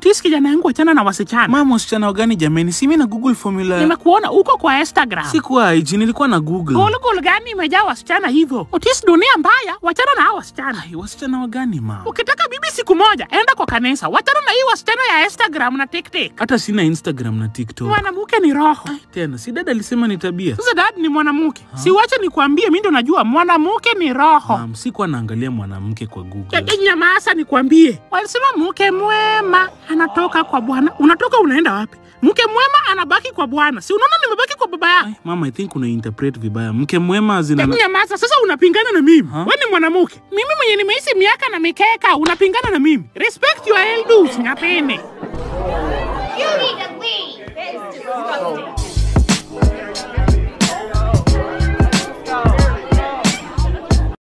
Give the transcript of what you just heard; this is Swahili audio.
Otis, kijana yangu, achana na wasichana. Mama, wasichana wagani jameni? Si mimi na Google formula. Nimekuona uko kwa Instagram. Sikuwa IG, nilikuwa na Google. Golgol gani imejaa wasichana hivyo? Otis, dunia mbaya, wachana na hao wasichana. Ai, wasichana wagani mama? Ukitaka bibi siku moja, enda kwa kanisa, wachana na hii wasichana ya Instagram na TikTok. Hata sina Instagram na TikTok. Mwanamke ni roho. Tena si dada alisema ni tabia. Sasa dad ni mwanamke, si wache nikwambie, mi ndo najua mwanamke ni roho. Mam, sikuwa naangalia mwanamke kwa Google. Ya- Nyamasa nikwambie, walisema mke mwema anatoka kwa Bwana. Unatoka unaenda wapi? Mke mwema anabaki kwa Bwana, si unaona nimebaki kwa baba yako? Ai, mama, I think una interpret vibaya. Mke mwema zina Nyamasa, sasa unapingana na mimi. We ni mwanamke, mimi mwenye nimeishi miaka na mikeka, unapingana na mimi. Respect your elders, nyapene. You need to leave. It's disgusting.